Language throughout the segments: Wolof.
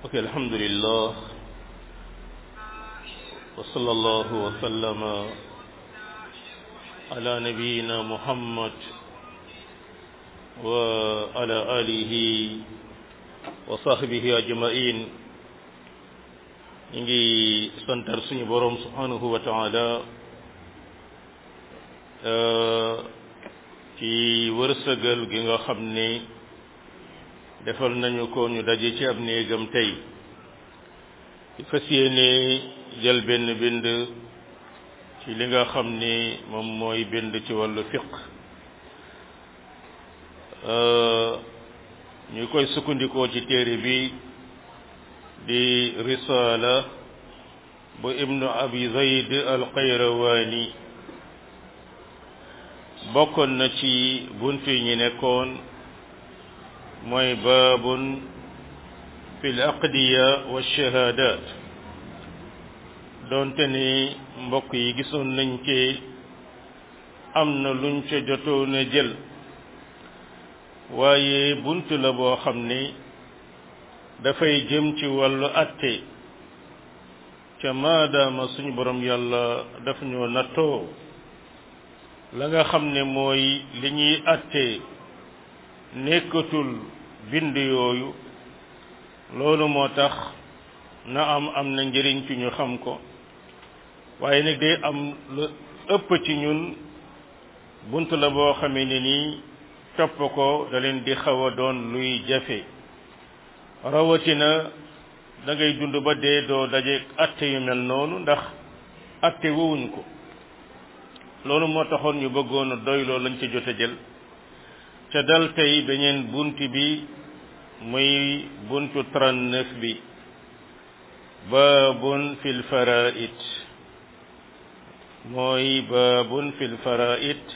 ok alhamdulillah wa sallallahu wa sallama ala nabiyyina muhammad wa ala alihi wa sahbihi ajma'in ñu ngi santar suñu boroom subhanahu wa ta'ala ci wërsëgal gi nga xam ne defal nañu ko ñu daje ci ab néegam tey ci fas yéene jël benn bind ci li nga xam ni moom mooy bind ci wàllu fiq ñu koy sukkandikoo ci téere bi di risala bu ibnu abi zayd al qayrawaani bokkoon na ci bunt yi ñu nekkoon mooy baabun fi l aqdiya wa shahadat doonte ni mbokk yi gisoon nañ ci am na luñ ca jotoon a jël waaye bunt la boo xam ni dafay jëm ci wàllu atte ca maadaama suñu borom yàlla daf ñoo nattoo la nga xam ne mooy li ñuy atte nekkatul bind yooyu loolu moo tax na am am na njëriñ ci ñu xam ko waaye nag day am lu ëpp ci ñun bunt la boo xamee ne nii topp ko da leen di xaw a doon luy jafe rawatina da ngay dund ba dee doo daje atte yu mel noonu ndax atte wowuñ ko loolu moo taxoon ñu bëggoon a doy loolu lañ ci jot a jël ca dal tey beneen bunt bi muy buntu 39 bi baabun fil faraid mooy baabun fil faraid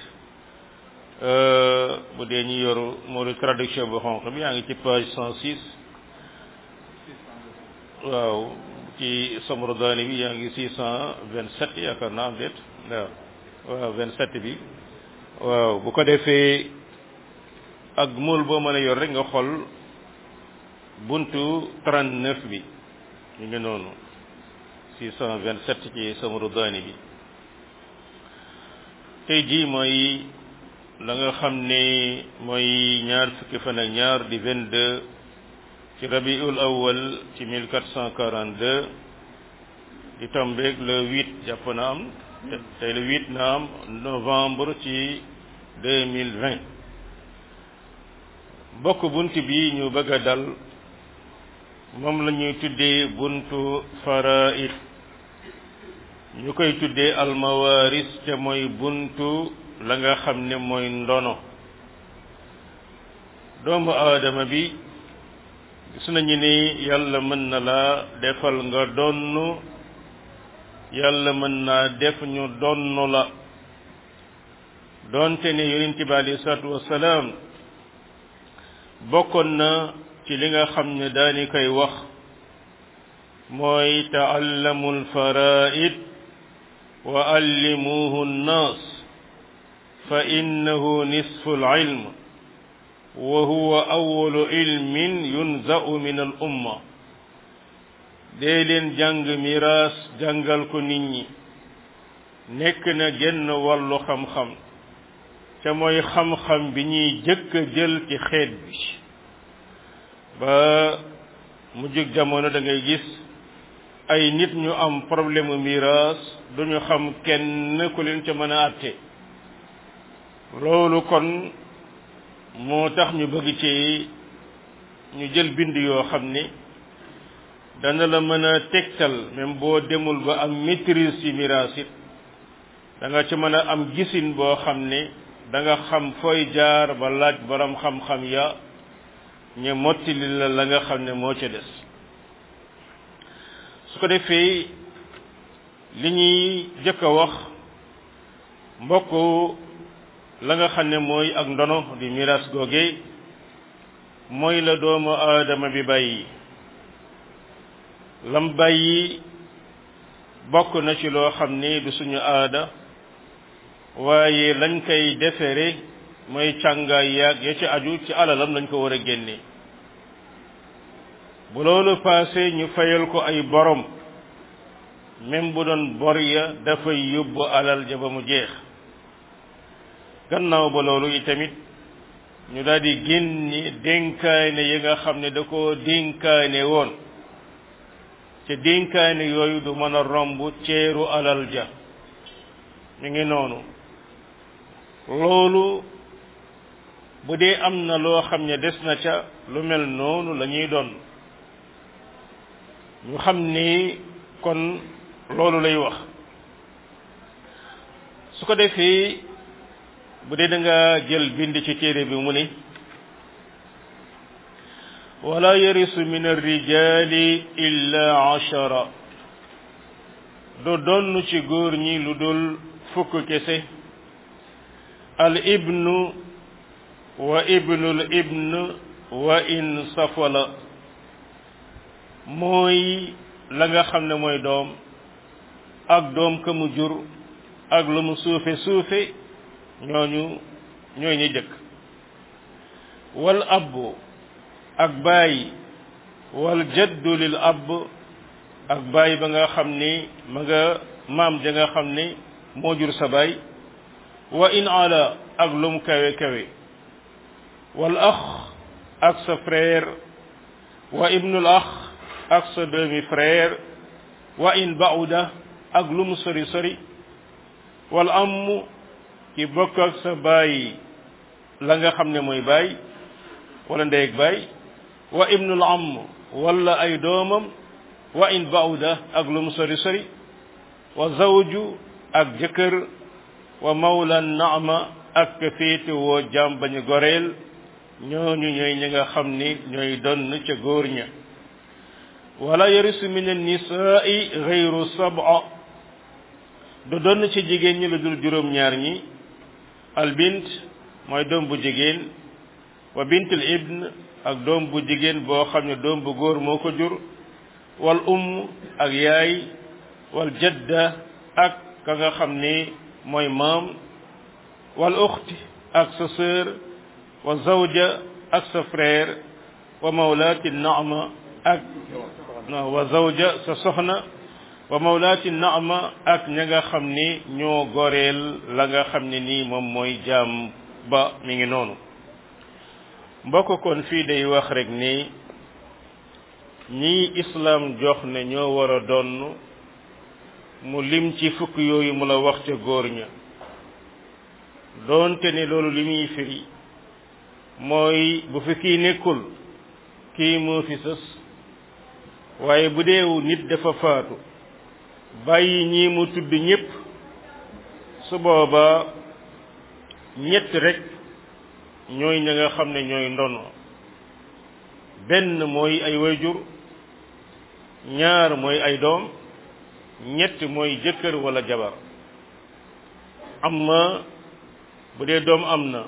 bu dee ñu yoru moo di traduction bu xonq bi yaa ngi ci page 106 waaw ci samradaani bi yaa ngi 627 yaakaar naa am déet waaw waaw 27 bi waaw bu ko defee ak mool boo mën a yor rek nga xool buntu 39 bi ñu ngi noonu 627 ci samradaani bi tey jii mooy la nga xam ne mooy ñaar fukki fan ak ñaar di 22 ci rabiul awal ci 1442 di tombeeg le 8 jàpp na am tey le 8 na am novembre ci 2020 bokk bunt bi ñu bëgg a dal moom la ñuy tuddee buntu faraid ñu koy tuddee almawaris te mooy buntu la nga xam ne mooy ndono doomu aadama bi gis nañu ni yàlla mën na la defal nga donn yàlla mën naa def ñu donn la doonte ne yonent bi alayhi salaatu wassalaam bokkoon na ci li nga xam ne daani koy wax mooy taallamu alfaraid wa allimuhu nnaas fa innahu nisfu alilm wa huwa awalu ilmin yunzau min al umma dee leen jàng miraas jàngal ko nit ñi nekk na genn wàllu xam-xam ca mooy xam-xam bi ñuy jëkk a jël ci xeet bi ba mujjug jamono da ngay gis ay nit ñu am problème miraas duñu xam kenn ku leen ca mën a àtte loolu kon moo tax ñu bëgg ci ñu jël bind yoo xam ni dana la mën a tegtal même boo demul ba am maîtrise ci miraas it da nga ci mën a am gisin boo xam ne da nga xam fooy jaar ba laaj borom xam-xam ya ñu mottali la la nga xam ne moo ca des su ko defee li ñuy jëkk a wax mbokk la nga xam ne mooy ak ndono di miraas googe mooy la doomu aadama bi bàyyi lam bàyyi bokk na ci loo xam ne du suñu aada waaye lañ koy defere mooy càngaay yaag ya ci aju ci alalam lañ ko war a génne bu loolu passé ñu fayal ko ay borom même bu doon bor ya dafay yóbbu alal ja ba mu jeex gannaaw ba loolu itamit ñu daal di génni dénkaane yi nga xam ne da ko dénkaane woon te dénkaane yooyu du mën a romb ceeru alal ja mi ngi noonu loolu bu dee am na loo xam ne des na ca lu mel noonu la ñuy doon ñu xam ni kon loolu lay wax su ko defee bu dee da nga jël bind ci téere bi mu ni wala yarisu min arrijali illa ashara du donn ci góor ñi lu dul fukk kese al ibnu wa ibnul ibn wa in safala mooy la nga xam ne mooy doom ak doom ka mu jur ak lu mu suufe suufe ñooñu ñooy ñi jëkk wal abbu ak baay wal jaddu lil abb ak baay ba nga xam ni ma nga maam ja nga xam ni moo jur sa baay wa in ala ak lum kawe kawe wal ax ak sa frère wa ibnul ax ak sa doomi frère wa in bauda ak lu mu sori sori wal am ki bokk ak sa baay la nga xam ne mooy baay wala ndey ak baay wa ibnul am wala ay doomam wa in bauda ak lu mu sori sori wa zawju ak jëkkër wa mawla naama ak féete woo jaam bañu goreel ñooñu ñooy ñi nga xam ni ñooy donn ca góor ña wala yarisu min annisaai gayru sab'a du donn ci jigéen ñi lu dul juróom ñaar ñi albint mooy doom bu jigéen wa bintul ibn ak doom bu jigéen boo xam ne doom bu góor moo ko jur wal umm ak yaay wal jadda ak ka nga xam ni mooy maam wal uxti ak sa sœur wa zawja ak sa frère wa mawlaati naama ak wa zawja sa soxna wa mawlaati naama ak ña nga xam ni ñoo goreel la nga xam ne nii moom mooy jaam ba mi ngi noonu mbokk kon fii day wax rek ni ñii islam jox ne ñoo war a donn mu lim ci fukk yooyu mu la wax ca góor ña doonte ne loolu li muy firi mooy bu fi kii nekkul kii moo fi sës waaye bu deewu nit dafa faatu bàyyi ñii mu tudd ñépp su booba ñett rek ñooy ña nga xam ne ñooy ndono benn mooy ay wayjur ñaar mooy ay doom ñett mooy jëkkër wala jabar amma bu dee doom am na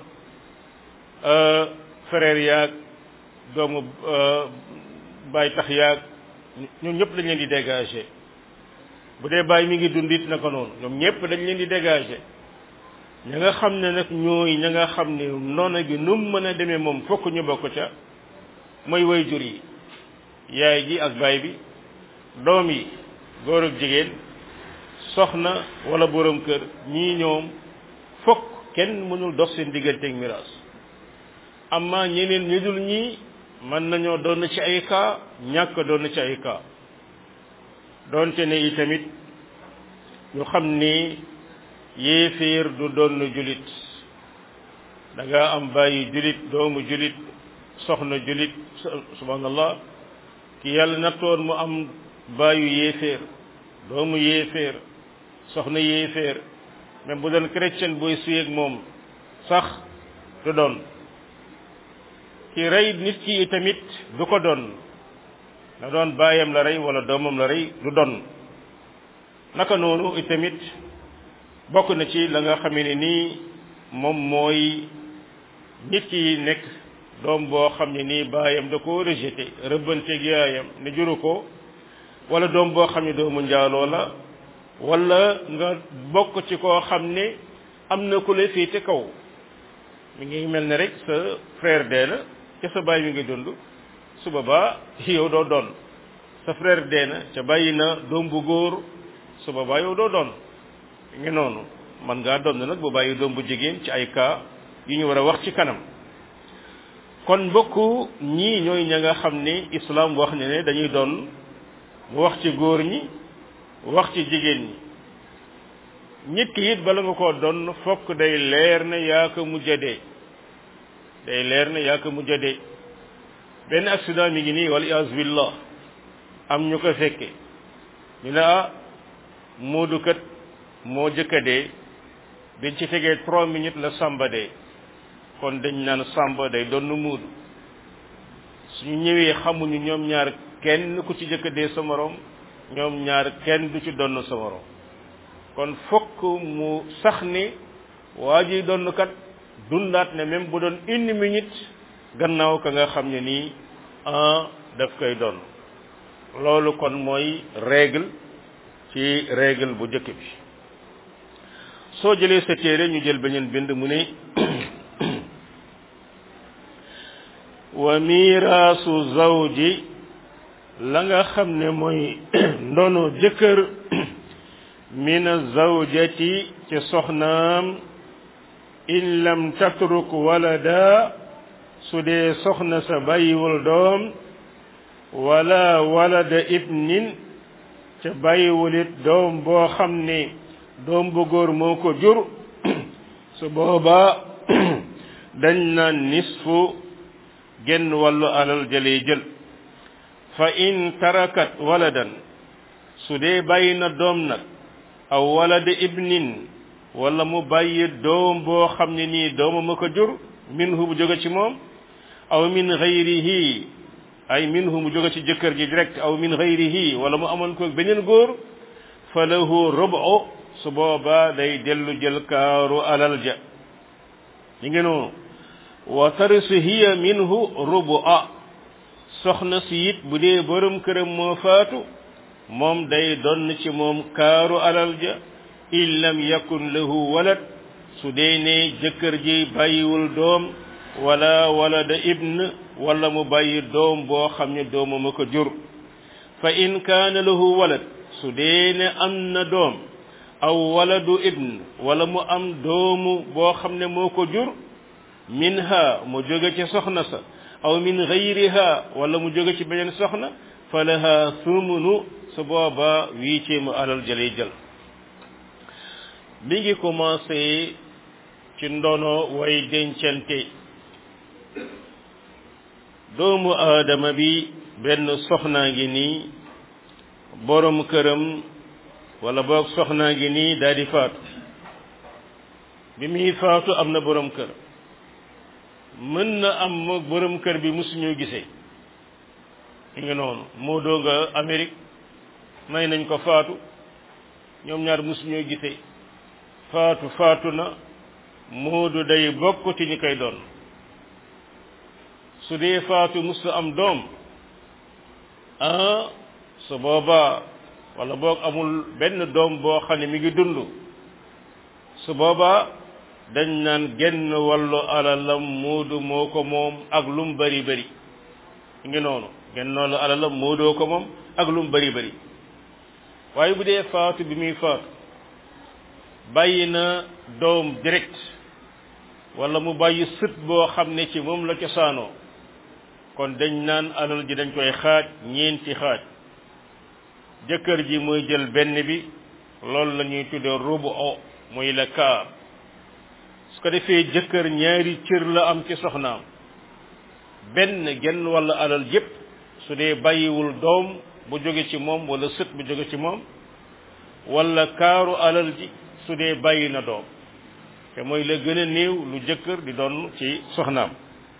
frère yaag doomu baay tax yaag ñoom ñëpp dañ leen di dégager bu dee baay mi ngi dund it naka noonu ñoom ñëpp dañ leen di dégager ña nga xam ne nag ñooy ña nga xam ne noona gi nu mu mën a demee moom fokk ñu bokk ca mooy way jur yi yaay ji ak baay bi doom yi góor ak jigéen soxna wala borom kër ñii ñoom fokk kenn mënul dox seen digganteeg miraas amma ñeneen ñu dul ñii mën nañoo doon ci ay cas ñàkk doon ci ay cas doonte ne itamit ñu xam ni yéeféer du doon julit da nga am bàyyi julit doomu julit soxna julit subhanallah ki yàlla nattoon mu am bàyyu yéeféer doomu yéeféer soxna yéeféer même bu doon chrétien booy suyeg moom sax du doon ki rey nit ki tamit du ko doon na doon baayam la rey wala doomam la rey du doon naka noonu itamit bokk na ci la nga xamee ne nii moom mooy nit ki nekk doom boo xam ne nii baayam da ko rejeté rëbbanteeg yaayam ne juru ko wala doom boo xam ne doomu njaaloo la wala nga bokk ci koo xam ne am na ku la féete kaw mi ngi mel ne rek sa frère dee na ca sa baay mi ngi dund su boobaa yow doo doon sa frère dee na ca bàyyi na doom bu góor su boobaa yow doo doon ngi noonu man ngaa doon nag bu bàyyi doom bu jigéen ci ay cas yu ñu war a wax ci kanam kon mbokk ñii ñooy ña nga xam ni islam wax ne ne dañuy doon mu wax ci góor ñi wax ci jigéen ñi nit ki it bala nga koo doon fokk day leer ne yaa ko mujj a dee day leer ne yaa ko mujj a dee benn accident mi ngi nii wala ias billah am ñu ko fekke ñu ne ah moodu kat moo jëkka dee biñ ci tegee trois minutes la samba dee kon dañ naan samba day doon muudu suñu ñëwee xamuñu ñoom ñaar kenn ku ci jëkka dee sa morom ñoom ñaar kenn du ci donn sa morom kon fokk mu sax ni waa ji donn kat dundaat ne même bu doon une minute gannaaw ka nga xam ne nii un daf koy doon loolu kon mooy règle ci règle bu njëkk bi soo jëlee sa téere ñu jël beneen bind mu ne wa miraasu zawji la nga xam ne mooy ndono jëkkër min zawjati ci soxnaam in lam tatruk walada su dee soxna sa bàyyiwul doom wala walada ibnin ca bàyyiwulit doom boo xam ne doom bu góor moo ko jur su boobaa dañ naan nisfu genn wàllu alal jëlee jël fa in tarakat waladan su dee bàyyi na doom nag aw walada ibnin wala mu bàyyi doom boo xam ne nii dooma ma ko jur minhu bu jóge ci moom aw min gayrihi ay minhu mu jóge ci jëkkër ji direct aw min gayrihi wala mu amoon ko beneen góor fa lahu rubu su boobaa day dellu jël kaaru alal ja li ngi noonu wa tarisu hiya minhu rubu a soxna si it bu dee borom këram moo faatu moom day donn ci moom kaaru alal ja in lam yakun lahu walad su dee ne jëkkër ji bàyyiwul doom wala walada ibn wala mu bàyyi doom boo xam ne doomam a ko jur fa in kaana lahu walad su dee ne am na doom aw waladu ibn wala mu am doomu boo xam ne moo ko jur minha mu jóge ci soxna sa aw min gayriha wala mu jóge ci beneen soxna fa laha sumunu su booba wiicee mu alal jëlay jël mi ngi commencé ci ndono way dencante doomu aadama bi benn soxnaa ngi nii borom këram wala boog soxnaa ngi nii daal di faatu bi muy faatu am na borom kër mën na am moog borom kër bi musuñoo gisee mi ngi noonu moo dooga Amérique may nañ ko faatu ñoom ñaar musuñoo gisee faatu faatu na moodu day bokk ci ñi koy doon su dee faatu musu am doom ah su boobaa wala boog amul benn doom boo xam ne mi ngi dund su boobaa dañ naan genn wàllu alalam moodu moo ko moom ak lum bari bari ngi noonu genn wàllu alalam moodoo ko moom ak lum bari bari waaye bu dee faatu bi muy faatu bàyyi na doom direct wala mu bàyyi sët boo xam ne ci moom la cosaanoo kon dañ naan alal ji dañ koy xaaj ñeenti xaaj jëkkër ji mooy jël benn bi loolu la ñuy tuddee rubu o muy la kaar su ko defee jëkkër ñaari cër la am ci soxnaam benn genn wala alal yépp su dee bàyyiwul doom bu jóge ci moom wala sët bu jóge ci moom wala kaaru alal ji su dee bàyyi na doom te mooy la gën a néew lu jëkkër di doon ci soxnaam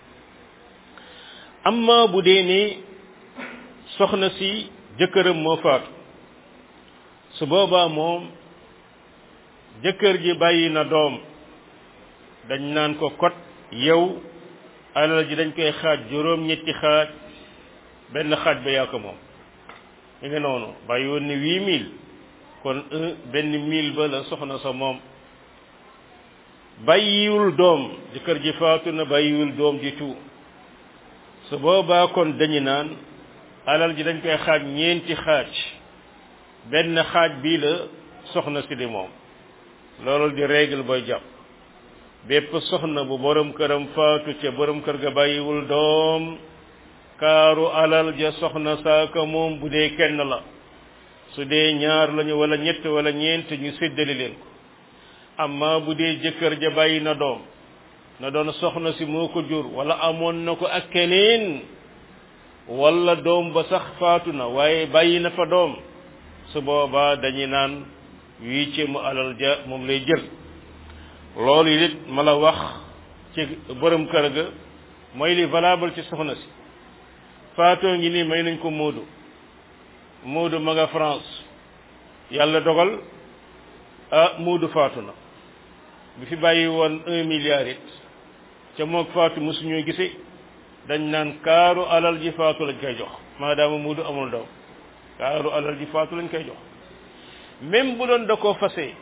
amma bu dee ne soxna si jëkkëram moo faatu su boobaa moom jëkkër ji bàyyi na doom dañ naan ko kot yow alal ji dañ koy xaaj juróom ñetti xaaj benn xaaj ba yaa ko moom mi nga noonu bàyyi woon ne huit mille kon un benn mille ba la soxna sa moom bàyyiwul doom jëkkër ji faatu na bàyyiwul doom ji tu su boobaa kon dañu naan alal ji dañ koy xaaj ñeenti xaaj benn xaaj bii la soxna si di moom loolu di règle booy jàpp bépp soxna bu borom këram faatu ca borom kër ga bàyyiwul doom kaaru alal ja soxna saaka moom bu dee kenn la su dee ñaar lañu wala ñett wala ñeent ñu séddale leen ko amma bu dee jëkkër ja bàyyi na doom na doon soxna si moo ko jur wala amoon na ko ak keneen wala doom ba sax faatu na waaye bàyyi na fa doom su boobaa dañuy naan huitième alal ja moom lay jël loolu it ma la wax ci borom kër ga mooy li valable ci soxna si faatoo ngi nii may nañ ko Moodu Moodu ma nga France yàlla dogal ah Moodu faatu na bi fi bàyyi woon un milliard it ca moog faatu mosuñoo gisee dañ naan kaaru alal ji faatu lañ koy jox maadaama Moodu amul doom kaaru alal ji faatu lañ koy jox même bu doon da koo fase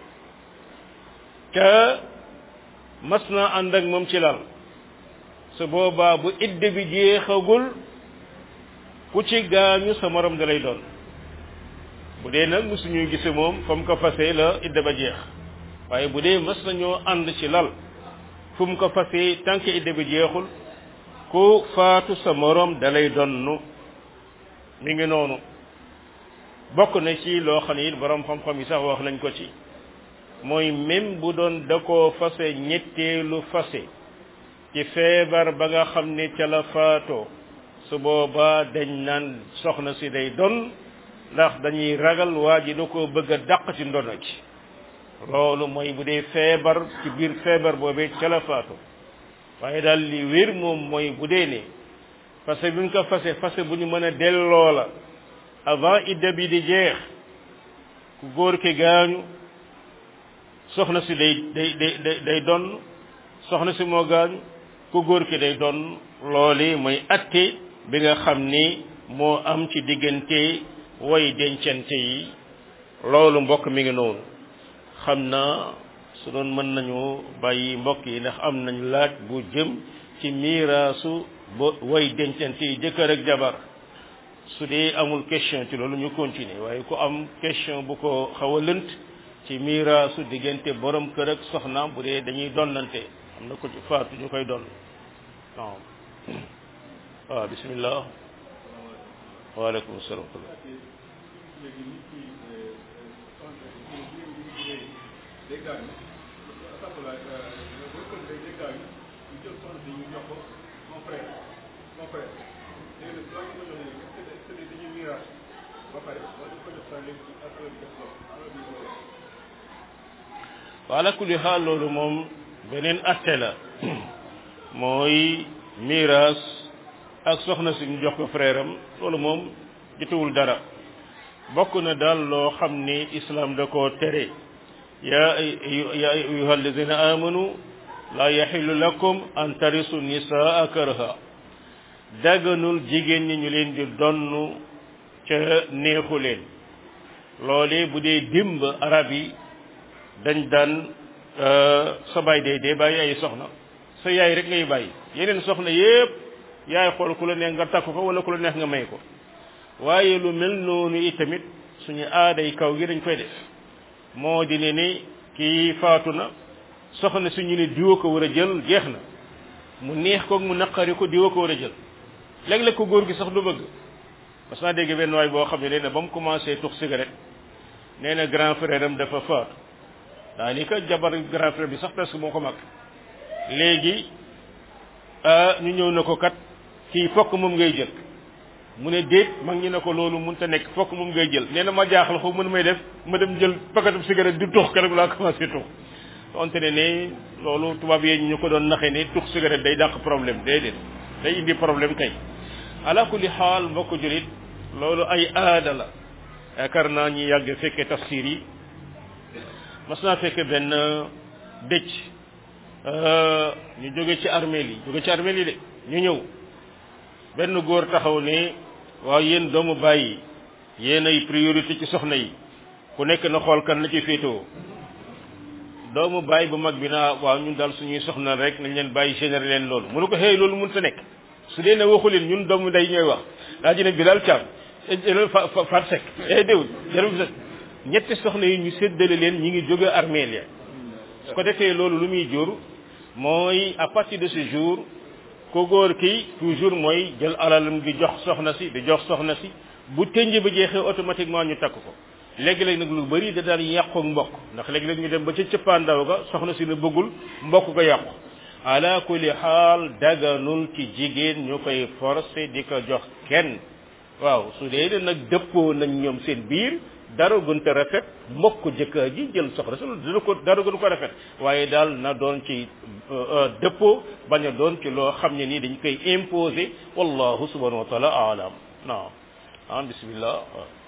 ca mas naa ànd ak moom ci lal su boobaa bu idde bi jeexagul ku ci gaañu sa morom da lay doon bu dee nag mosuñuy gise moom fa mu ko fase la idde ba jeex waaye bu dee mas nañoo ànd ci lal fu mu ko fase tant que idde bi jeexul ku faatu sa morom da lay donnu mi ngi noonu bokk na ci loo xam ne it borom xam-xam yi sax wax nañ ko ci mooy même bu doon da koo fase ñetteelu fase ci feebar ba nga xam ne ca la faatoo su boobaa dañ naan soxna si day don ndax dañuy ragal waa ji da koo bëgg a dàq ci ndono ci loolu mooy bu dee feebar ci biir feebar boobee ca la faatoo waaye daal li wér moom mooy bu dee ne fase bi ñu ko fase fase bu ñu mën a delloo la avant idda bi di jeex ku góor ki gaañu soxna si day day day day donn soxna si moo gaañu ku góor ki day donn loole mooy atte bi nga xam ni moo am ci diggante way dencante yi loolu mbokk mi ngi noonu xam naa su doon mën nañu bàyyi mbokk yi ndax am nañ laaj bu jëm ci miiraasu ba way dencante yi jëkkër ak jabar su dee amul question ci loolu ñu continuer waaye ku am question bu ko xaw a lënt ci miiraasu diggante borom kër ak soxnaam bu dee dañuy donnante am na ko ci faatu ñu koy donn waaw waaw bismillah waaleykum salaam wala kulli xaal loolu moom beneen atte la mooy miiras ak soxna si ñu jox ko frère am loolu moom jotewul dara bokk na daal loo xam ni islam da koo tere ya ya ayuha alladina amanu la yaxillu lakum an tarisu nisaa karha daganul jigéen ñi ñu leen di donn ca neexu leen loole bu dee dimb arab yi dañ daan sa baay dee dee bàyyi ay soxna sa yaay rek ngay bàyyi yeneen soxna yépp yaay xool ku la neex nga takk ko wala ku la neex nga may ko waaye lu mel noonu itamit suñu aaday kaw gi dañ koy def moo di ne ni kii faatu na soxna si ñu ne diwa ko war a jël jeex na mu neex ko mu naqari ko diwa ko war a jël léeg-léeg ko góor gi sax du bëgg parce que naa dégg benn waay boo xam ne nee na ba mu commencé tux cigarette nee na grand frère am dafa faatu daa ni ka jabar grand frère bi sax presque moo ko mag léegi ñu ñëw na ko kat kii fokk moom ngay jël mu ne déet mag ñi ne ko loolu mënut a nekk fokk moom ngay jël nee na ma jaaxal xaw mën may def ma dem jël paquetu cigarette di tux keroog laa commencé tux donte ne ne loolu tubaab yi ñu ko doon naxee ne tux cigarette day dàq problème déedéet day indi problème kay ala kulli xaal mbokk julit loolu ay aada la yaakaar naa ñi yàgg fekke tafsir yi mas naa fekke benn dëcc ñu jóge ci armeel yi jóge ci armeel yi de ñu ñëw benn góor taxaw ne waaw yéen doomu bàyyi yéen ay priorité ci soxna yi ku nekk na xool kan la ci féetewoo doomu bàyyi bu mag bi naa waaw ñun daal suñuy soxna rek nañ leen bàyyi généré leen loolu mu ne ko xëy loolu mun sa nekk su dee ne waxu leen ñun doomu day ñooy wax daa ji ne Bilal Thiam jëlal fa fa Fat Seck eh déwul jëlal fa ñetti soxna yi ñu séddale leen ñi ngi jóge armeel ya su ko defee loolu lu muy jur mooy à partir de ce jour ko góor ki toujours mooy jël alalam di jox soxna si di jox soxna si bu tënj ba jeexee automatiquement ñu takk ko léegi-léeg nag lu bari da daan yàqu mbokk ndax léegi-léeg ñu dem ba ca cëppaandaw ga soxna si ne bëggul mbokk ko yàqu ala kulli xaal daganul ci jigéen ñu koy forcé di ko jox kenn waaw su dee ne nag dëppoo nañ ñoom seen biir dara gën te rafet mbokk jëkkër ji jël soxna si dina ko dara gën ko rafet waaye daal na doon ci dëppoo bañ a doon ci loo xam ne nii dañ koy imposer wallahu subhanahu wa taala alam naam ah bismillah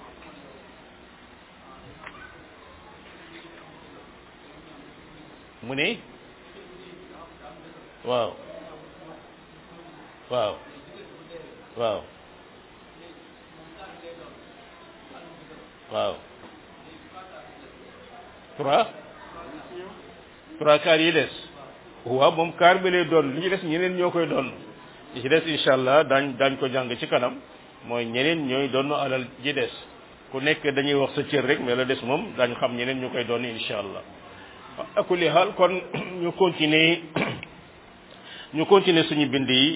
mu ne waaw waaw waaw waaw trois trois kaar yi des waaw moom kaar bi lay doon li ci des ñeneen ñoo koy doon li ci des incha allah daañ daañ ko jàng ci kanam mooy ñeneen ñooy doon alal ji des ku nekk dañuy wax sa cër rek mais la des moom daañ xam ñeneen ñu koy doon incha allah akuli xaal kon ñu continuer ñu continuer suñu bind yi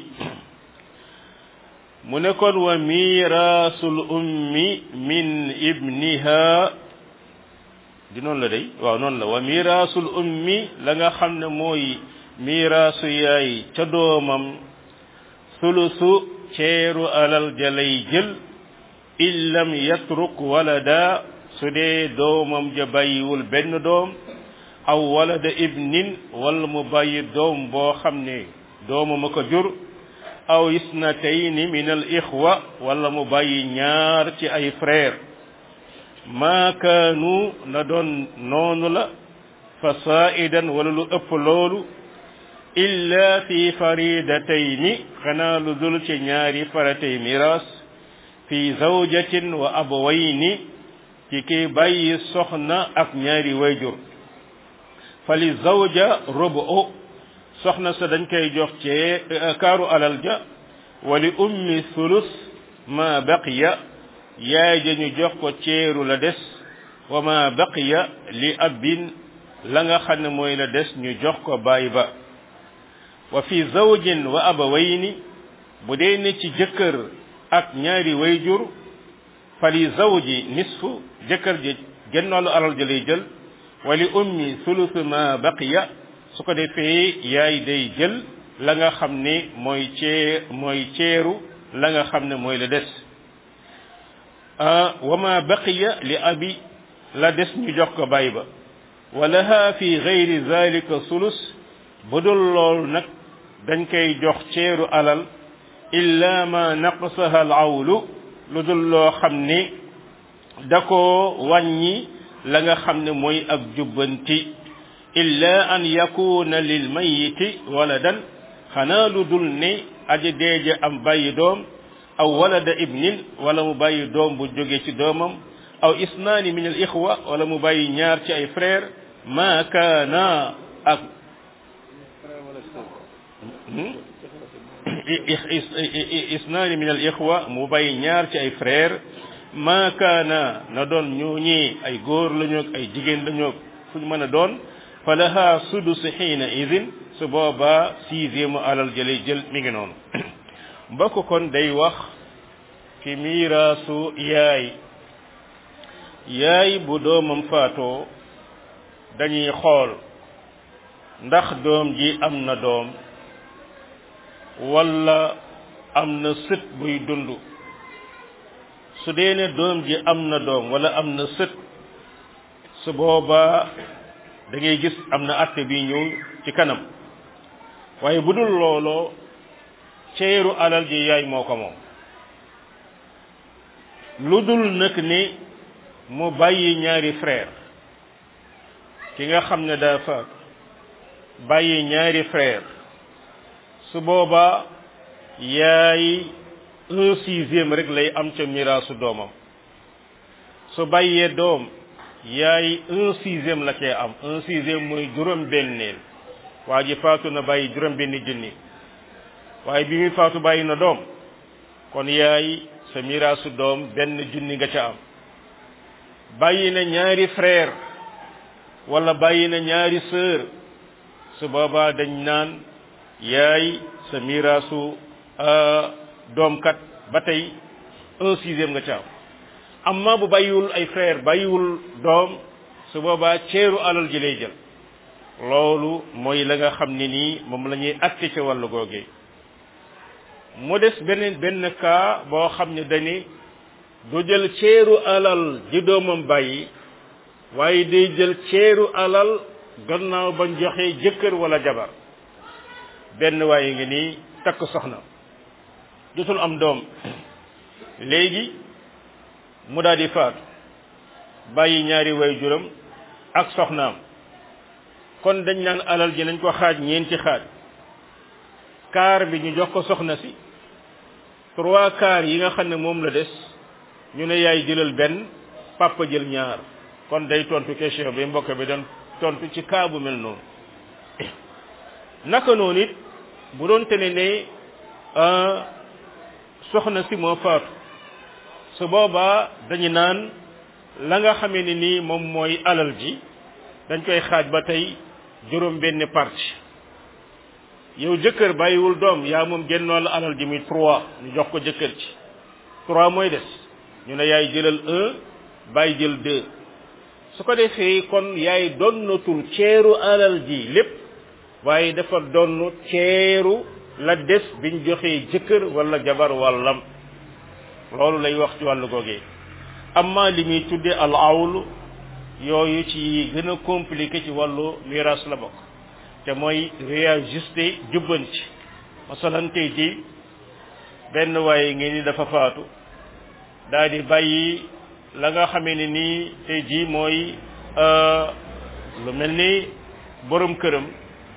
mu ne kon wa mirasul ummi min ibniha di noonu la day waaw noonu la wa mirasul ummi la nga xam ne mooy mirasu yaay ca doomam sulusu ceeru alal jalay jël in lam yatruk walada su dee doomam ja bàyyiwul benn doom aw walada ibnin wala mu bàyyi doom boo xam ne doomam a ko jur aw isnatayni min al ixwa wala mu bàyyi ñaar ci ay frère maa kaanu na doon noonu la fa saidan wala lu ëpp loolu illa fi faridatayni xanaa lu dul ci ñaari faratay miras fi zawjatin wa abawayni ci ki bàyyi soxna ak ñaari wayjur fali zawja rubu soxna sa dañ koy jox ci kaaru alal ja wali ummi sulus ma baqiya yaay ja ñu jox ko ceeru la des wa ma baqiya li abin la nga xam ne mooy la des ñu jox ko baay ba wa fi zawjin wa abawayni bu dee ne ci jëkkër ak ñaari wayjur fali zawji nisfu jëkkër ji gennaalu alal ja lay jël wali ummi sulusu ma baqiya su ko defee yaay day jël la nga xam ne mooy cee mooy ceeru la nga xam ne mooy la des wa ma baqiya li abi la des ñu jox ko baay ba wa laha fi gayri zalika sulus bu dul lool nag dañ koy jox ceeru alal illa ma naqsaha al awlu lu dul loo xam ne da ko wàññi la nga xam ne mooy ak jubbanti illa an yakuna lil mayiti waladan xanaa lu dul ne aji deeje am bàyyi doom aw walada ibnin wala mu bàyyi doom bu jóge ci doomam aw isnaani min al ixwa wala mu bàyyi ñaar ci ay frère ma kaana ak isnaani min al ixwa mu bàyyi ñaar ci ay frère ma kaana na doon ñooñi ay góor lañu ak ay jigéen lañu fu ñu mën a doon fa laha sudus xiina idin su boobaa sixième alal jëlay jël mi ngi noonu mbokk kon day wax ci miiraasu yaay yaay bu doomam faatoo dañuy xool ndax doom ji am na doom walla am na sët buy dund su dee ne doom ji am na doom walla am na sët su boobaa da ngay gis am na atte bi ñëw ci kanam waaye bu dul looloo ceeru alal ji yaay moo ko moom lu dul nag ni mu bàyyi ñaari frère ki nga xam ne daa faat bàyyi ñaari frère su boobaa yaay un sixième rek lay am ca miraasu doomam su bàyyee doom yaay un sixième la cee am un sixième mooy juróom benneel waa ji faatu na bàyyi juróom benni junni waaye bi muy faatu bàyyi na doom kon yaay sa miraasu doom benn junni nga ca am bàyyi na ñaari frère wala bàyyi na ñaari sœur su boobaa dañ naan yaay sa miraasu doom kat ba tey un sixième nga ca am amma bu bàyyiwul ay frère bàyyiwul doom su boobaa ceeru alal ji lay jël loolu mooy la nga xam ne nii moom la ñuy atte ca wàllu googee mu des beneen benn cas boo xam ne dañi du jël ceeru alal ji doomam bàyyi waaye day jël ceeru alal gannaaw bañ joxe jëkkër wala jabar benn waaye ngi nii takk soxna jotul am doom léegi mu daal di faatu bàyyi ñaari way juram ak soxnaam kon dañ naan alal ji nañ ko xaaj ñeenti xaaj kaar bi ñu jox ko soxna si trois quarts yi nga xam ne moom la des ñu ne yaay jëlal benn papa jël ñaar kon day tontu question bi mbokk bi doon tontu ci cas bu mel noonu naka noonu it bu doon tene ne soxna si moo faatu su boobaa dañu naan la nga xamee ne nii moom mooy alal ji dañ koy xaaj ba tey juróom benn partie yow jëkkër bàyyiwul doom yaa moom génnoo la alal ji muy trois ñu jox ko jëkkër ci trois mooy des ñu ne yaay jëlal un bàyyi jël deux su ko defee kon yaay donnatul ceeru alal ji lépp waaye dafa donn ceeru la des biñ joxee jëkkër wala jabar wàllam loolu lay wax ci wàllu googee amma li muy tudde al awlu yooyu ci gën a compliqué ci wàllu miraas la bokk te mooy réajuster jubbanti masalan tey ji benn waaye ngi ni dafa faatu daal di bàyyi la nga xamee ne nii tey ji mooy lu mel ni borom këram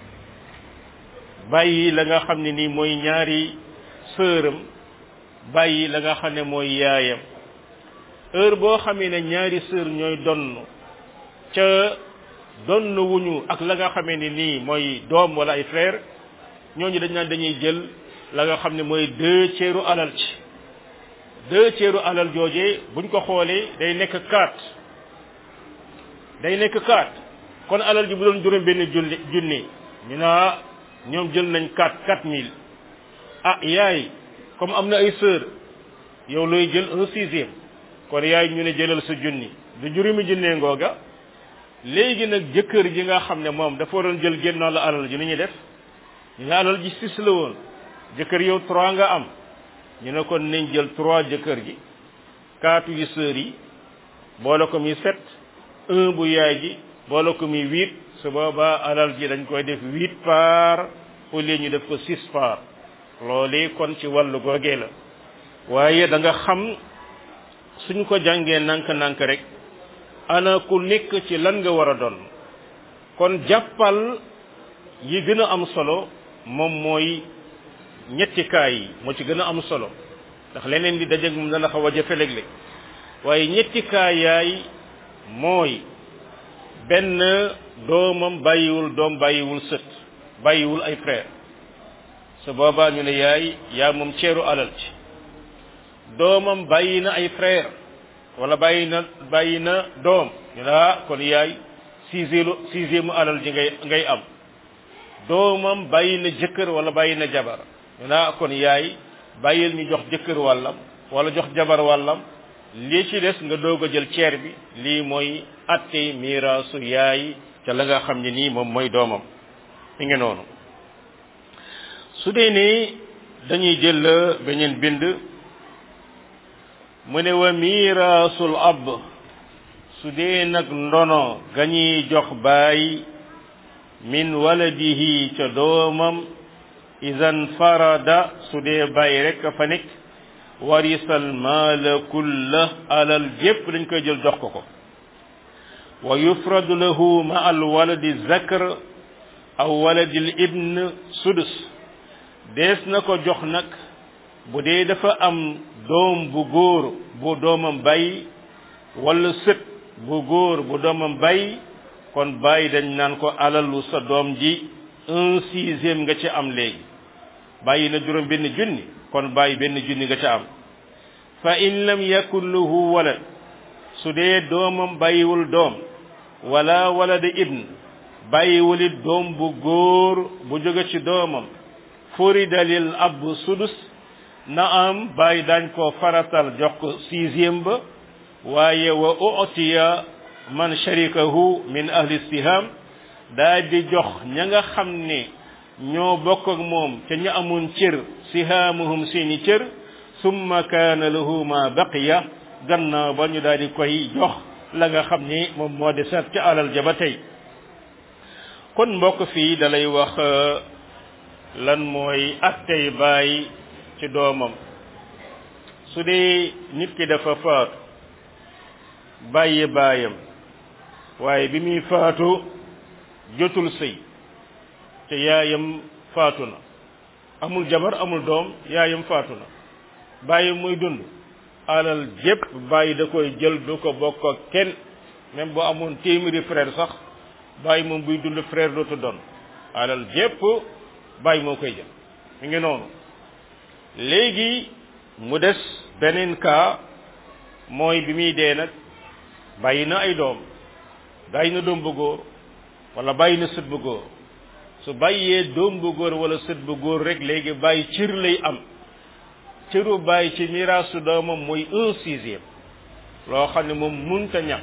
bàyyi la nga xam ne nii mooy ñaari sëram bàyyi la nga xam ne mooy yaayam heure boo xamee ne ñaari sër ñooy donn ca donn wuñu ak la nga xamee ne nii mooy doom wala ay frère ñooñu dañ naan dañuy jël la nga xam ne mooy deux ceeru alal ci deux ceeru alal joojee buñ ko xoolee day nekk quatre day nekk quatre kon alal ji bu doon juróom benn junni junni ñu naa ñoom jël nañ quatre quatre mille ah yaay comme am na ay sœur yow looy jël un sixième kon yaay ñu ne jëlal sa junni du juróomi junnee ngooga léegi nag jëkkër ji nga xam ne moom dafa waroon jël génnoo la alal ji ni ñuy def ñu ne alal ji six la woon jëkkër yow trois nga am ñu ne kon nañ jël trois jëkkër ji quatre yu sœur yi boole ko muy sept un bu yaay ji boole ko muy huit su boobaa alal ji dañ koy def huit par au lieu ñu def ko six par loolee kon ci wàllu googee la waaye da nga xam suñ ko jàngee nank-nank rek ana ku nekk ci lan nga war a doon kon jàppal yi gën a am solo moom mooy ñetti kaay yi moo ci gën a am solo ndax leneen di dajeeg moom dana xaw a jafe léeg-léeg waaye ñetti kaay yaay mooy benn doomam bàyyiwul doom bàyyiwul sët bàyyiwul ay frère su boobaa ñu ne yaay yaa moom ceeru alal ci doomam bàyyi na ay frère wala bàyyi na bàyyi na doom ñu ne ah kon yaay sixième sixième alal ji ngay ngay am doomam bàyyi na jëkkër wala bàyyi na jabar ñu ne ah kon yaay bàyyil ñu jox jëkkër wàllam wala jox jabar wàllam lii ci des nga doog a jël ceer bi lii mooy atte miraasu yaay ca la nga xam ne nii moom mooy doomam mi ngi noonu su dee ni dañuy jël beneen bind mu ne wa miraasul ab su dee nag ndono ga ñuy jox baay min waladihi ca doomam idan farada su dee baay rek fa nekk warisal maala kulla alal jépp dañ koy jël jox ko ko wa yufradu lahu ma al waladi zakar aw waladi l ibn sudus dees na ko jox nag bu dee dafa am doom bu góor bu doomam bay wala sët bu góor bu doomam bay kon bàyyi dañ naan ko alalu sa doom ji un sixième nga ci am léegi bàyyi na juróom benn junni kon bàyyi benn junni nga ca am fa in lam yakun lahu walad su dee doomam bàyyiwul doom wala walad ibn bàyyiwul it doom bu góor bu jóge ci doomam furida lil ab sudus na am bàyyi daañ ko faratal jox ko sixième ba waaye wa utiya man sharikahu min ahli istiham daa di jox ña nga xam ne ñoo bokk ak moom te ñu amoon cër sihaamuhum seeni cër summa kaana lahu ma baqiya gannaaw ba ñu daal di koy jox la nga xam ni moom moo di sat ca alal ja ba tey kon mbokk fii dalay wax lan mooy attey baay ci doomam su dee nit ki dafa faatu bàyyi baayam waaye bi muy faatu jotul sëy te yaayam faatu na amul jabar amul doom yaayam faatu na bàyyi muy dund alal jépp bàyyi da koy jël du ko bokk ak kenn même boo amoon téeméeri frère sax bàyyi moom buy dund frère dootu doon alal jépp bàyyi moo koy jël mi ngi noonu léegi mu des beneen cas mooy bi muy dee nag bàyyi na ay doom bàyyi na doom bu góor wala bàyyi na sët bu góor su bàyyee doom bu góor wala sët bu góor rek léegi bàyyi cër lay am cëru bàyyi ci miraasu doomam mooy un sixième loo xam ne moom munta ñàkk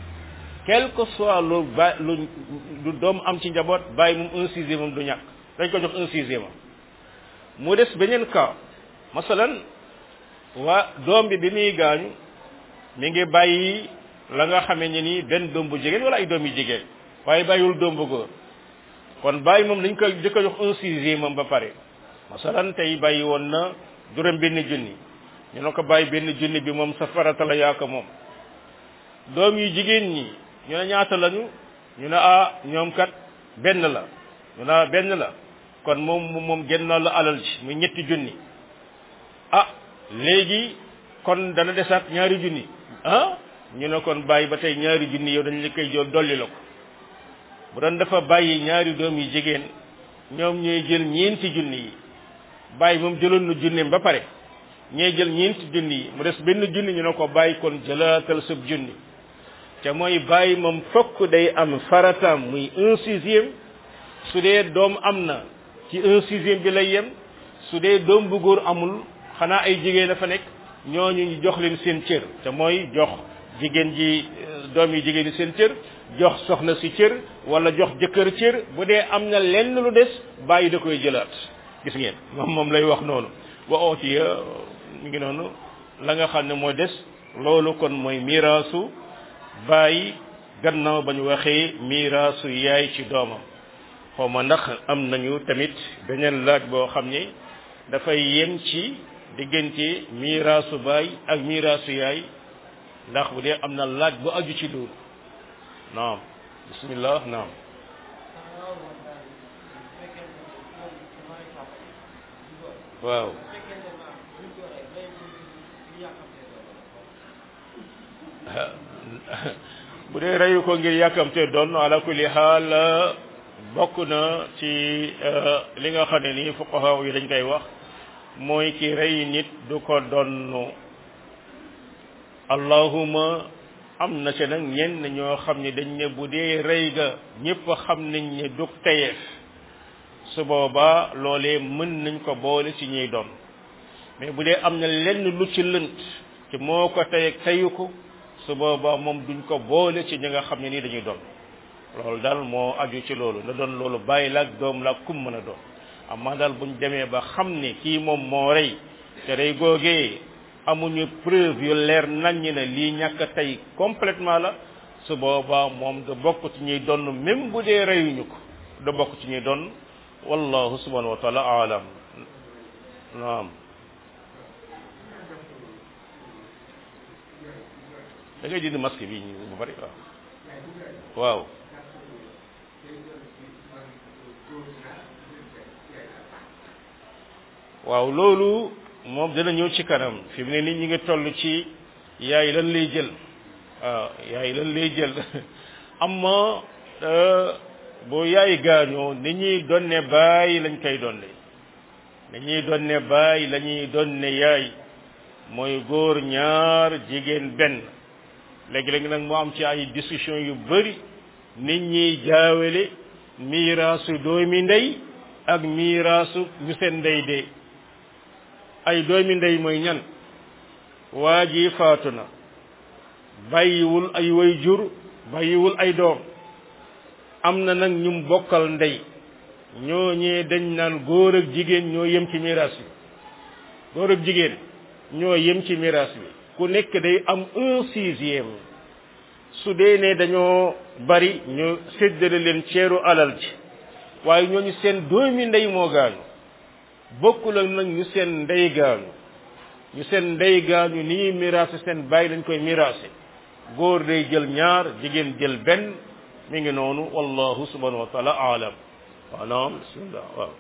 quel que soit lu ba lu lu doom am ci njaboot bàyyi moom un sixième am du ñàkk dañ ko jox un sixième am mu des beneen cas masalan waa doom bi bi muy gaañu mi ngi bàyyi la nga xamee ne ni benn doom bu jigéen wala ay doom yu jigéen waaye bàyyiwul doom bu góor kon bàyyi moom dañ ko jëkk a jox un sixième am ba pare masalan tey bàyyi woon na juróom benn junni ñu ne ko bàyyi benn junni bi moom sa farata la yaa ko moom doom yu jigéen ñi ñu ne ñaata lañu ñu ne ah ñoom kat benn la ñu ne benn la kon moom moom génnaa la alal ji muy ñetti junni ah léegi kon dana desaat ñaari junni ah ñu ne kon bàyyi ba tey ñaari junni yow dañ la koy jël dolli la ko bu doon dafa bàyyi ñaari doom yu jigéen ñoom ñooy jël ñeenti junni yi bàyyi moom jëloon na junneem ba pare ñee jël ñeenti junni yi mu des benn junni ñu ne ko bàyyi kon jëlaatal sab junni te mooy bàyyi moom fokk day am farataam muy un sixième su dee doom am na ci un sixième bi lay yem su dee doom bu góor amul xanaa ay jigéen dafa nekk ñooñu ñu jox leen seen cër te mooy jox jigéen ji doom yi jigéen yi seen cër jox soxna si cër wala jox jëkkër cër bu dee am na lenn lu des bàyyi da koy jëlaat gis ngeen moom moom lay wax noonu wa ootiya mi ngi noonu la nga xam ne moo des loolu kon mooy miraasu bàyyi gannaaw ba ñu waxee miraasu yaay ci doomam xaw ma ndax am nañu tamit beneen laaj boo xam ne dafay yem ci diggante miraasu baay ak miraasu yaay ndax bu dee am na laaj bu aju ci loolu naam bismillah naam waaw bu dee reyu ko ngir yàkkamte doon ala kulli xaal bokk na ci li nga xam ne nii fuqaha yi dañ koy wax mooy ki rey nit du ko donn allahuma am na ci nag ñenn ñoo xam ne dañ ne bu dee rey ga ñépp xam nañ ne dug teyeef su boobaa loolee mën nañ ko boole ci ñuy doon mais bu dee am na lenn lu ci lënt ci moo ko tey ak teyu ko su boobaa moom duñ ko boole ci ñi nga xam ne nii dañuy doon loolu daal moo aju ci loolu na doon loolu bàyyi la ak doom la kum mën a doon amaa daal buñ demee ba xam ne kii moom moo rey te rey googee amuñu preuve yu leer naññ ne lii ñàkk tey complètement la su boobaa moom da bokk ci ñuy doon même bu dee reyuñu ko da bokk ci ñuy doon wallahu subhanahu wa taala alam naam da ngay dindi masque bi ñu bu bari waaw waaw waaw loolu moom dina ñëw ci kanam fi mu ne nit ñi ngi toll ci yaay lan lay jël waaw yaay lan lay jël amma bu yaay gaañoo ni ñuy donne bàyyi lañ koy donne dañuy donne baay la ñuy donne yaay mooy góor ñaar jigéen benn léegi-léegi nag moo am ci ay discussion yu bari nit ñiy jaawale miiraasu doomi ndey ak miiraasu ñu seen ndey dee ay doomi ndey mooy ñan waa ji faatu na bàyyiwul ay way jur bàyyiwul ay doom am na nag ñum bokkal ndey ñooñee dañ naan góor ak jigéen ñoo yem ci miraas bi góor ak jigéen ñoo yem ci miraas bi ku nekk day am un sixième su dee ne dañoo bari ñu séddale leen ceeru alal ji waaye ñooñu seen doomi ndey moo gaañu bokkul ak nag ñu seen ndey gaañu ñu seen ndey gaañu ni ñuy miraase seen bàyyi lañ koy miraase góor day jël ñaar jigéen jël benn mi ngi noonu wallahu subhanahu wa taala aalam waaw naam bismillah waaw